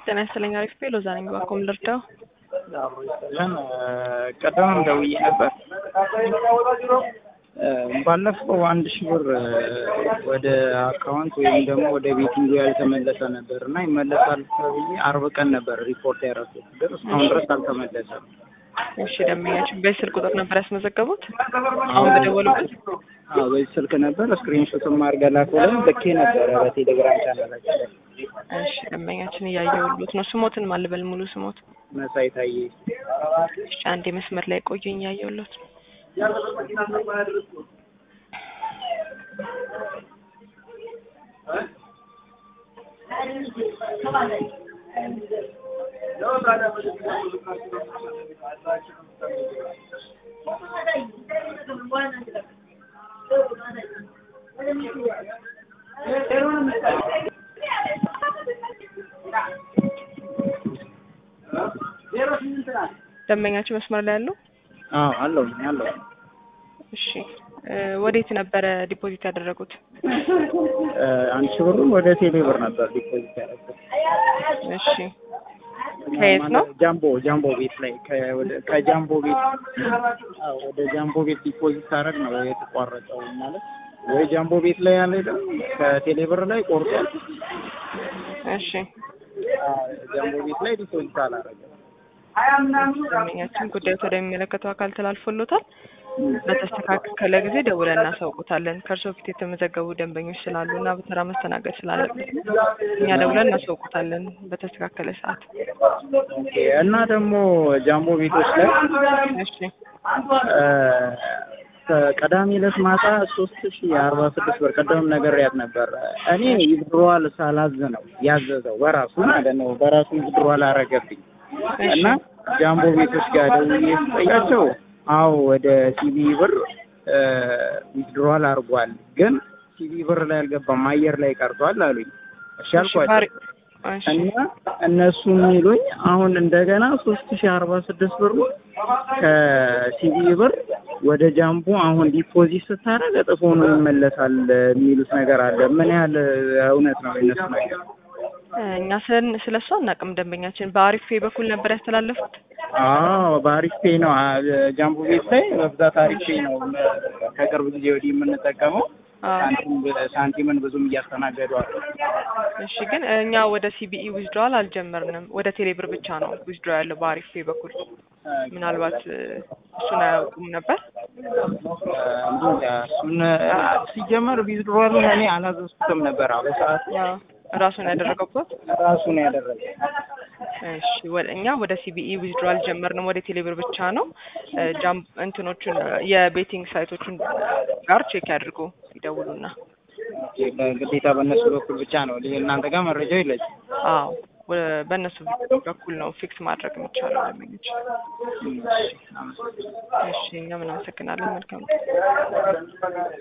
ጤና ይስጥልኝ። አሪፍ ቤ ሎዛ ነኝ። ባኮም ልርዳው። አብሮ ይስጥልን። ቀደምም ደውዬ ነበር። ባለፈው አንድ ሺህ ብር ወደ አካውንት ወይም ደግሞ ወደ ቤቲንግ ያልተመለሰ ነበር እና ይመለሳል ተብዬ አርብ ቀን ነበር ሪፖርት ያደረኩት፣ ግን እስካሁን ድረስ አልተመለሰም። እሺ ደንበኛችን በዚህ ስልክ ቁጥር ነበር ያስመዘገቡት? አሁን በደወሉበት? አዎ በዚህ ስልክ ነበር። ስክሪንሾትም አድርገህ ላኩልን ልኬ ነበረ በቴሌግራም ቻናላችን ላይ። እሺ ደንበኛችን እያየሁሎት ነው። ስሞትን ማልበል ሙሉ ስሞት? መሳይ ታዬ። እሺ አንዴ መስመር ላይ ቆዩኝ፣ እያየሁሎት ነው። ደንበኛችን መስመር ላይ ያለው? አዎ አለው አለው። እሺ ወዴት ነበረ ዲፖዚት ያደረጉት? አንድ ሺህ ብሩን ወደ ቴሌ ብር ነበር ዲፖዚት ያደረኩት። እሺ ከየት ነው? ጃምቦ ጃምቦ ቤት ላይ ከወደ- ከጃምቦ ቤት አዎ፣ ወደ ጃምቦ ቤት ዲፖዚት ሳደርግ ነው የተቋረጠው። ማለት ወይ ጃምቦ ቤት ላይ ያለ ደግሞ ከቴሌ ብር ላይ ቆርጧል። እሺ አዎ፣ ጃምቦ ቤት ላይ ዲፖዚት አላደረገም። ደንበኛችን ጉዳዩ ወደሚመለከተው አካል ተላልፎሎታል። በተስተካከለ ጊዜ ደውለን እናሳውቁታለን። ከእርስዎ በፊት የተመዘገቡ ደንበኞች ስላሉ እና በተራ መስተናገድ ስላለበት እኛ ደውለን እናሳውቁታለን በተስተካከለ ሰዓት። ኦኬ። እና ደግሞ ጃምቦ ቤቶች ላይ እሺ ቀዳሚ ዕለት ማታ ሶስት ሺ አርባ ስድስት ብር ቀደምም ነግሬያት ነበር። እኔ ይዝድሯል ሳላዝ ነው ያዘዘው በራሱ ማለት ነው። በራሱ ይዝድሯል አረገብኝ እና ጃምቦ ቤቶች ጋር ደውዬ ስጠይቃቸው አዎ ወደ ሲቢ ብር ዊዝድሮዋል አድርጓል፣ ግን ሲቢ ብር ላይ አልገባም አየር ላይ ቀርቷል አሉኝ። እሺ አልኳቸው እሺ እና እነሱ የሚሉኝ አሁን እንደገና ሶስት ሺ አርባ ስድስት ብሩ ከሲቢ ብር ወደ ጃምቦ አሁን ዲፖዚት ስታደርግ እጥፍ ሆኖ ይመለሳል የሚሉት ነገር አለ። ምን ያህል እውነት ነው የነሱ ነገር? እኛ ስን ስለ እሱ አናውቅም። ደንበኛችን በአሪፍ ፔ በኩል ነበር ያስተላለፉት። አዎ በአሪፍ ፔ ነው አ- ጃምቦ ቤት ላይ በብዛት አሪፍ ፔ ነው ከቅርብ ጊዜ ወዲህ የምንጠቀመው። አዎ። ሳንቲም ሳንቲምን ብዙም እያስተናገዱ አሉ። እሺ ግን እኛ ወደ ሲቢኢ ዊዝድሮዋል አልጀመርንም። ወደ ቴሌብር ብቻ ነው ዊዝድሮ ያለው በአሪፍ ፔ በኩል። ምናልባት እ፣ እሱን አያውቁም ነበር። እንጃ እሱን አ- ሲጀመር ዊዝድሮዋሉን እኔ አላዘዝኩትም ነበር። አዎ በሰዓቱ ያው ራሱን ያደረገበት ራሱ ነው ያደረገው። እሺ ወደ እኛ ወደ ሲቢኢ ዊዝድሮ አልጀመርንም። ወደ ቴሌብር ብቻ ነው። እ፣ ጃም እንትኖቹን እ፣ የቤቲንግ ሳይቶቹን ጋር ቼክ ያድርጉ ይደውሉና። ግዴታ በእነሱ በኩል ብቻ ነው ይሄ እናንተ ጋር መረጃው የለችም። አዎ ወ- በእነሱ በኩል ነው ፊክስ ማድረግ የሚቻለው ደንበኞች። እሺ እኛ ምን አመሰግናለን። መልካም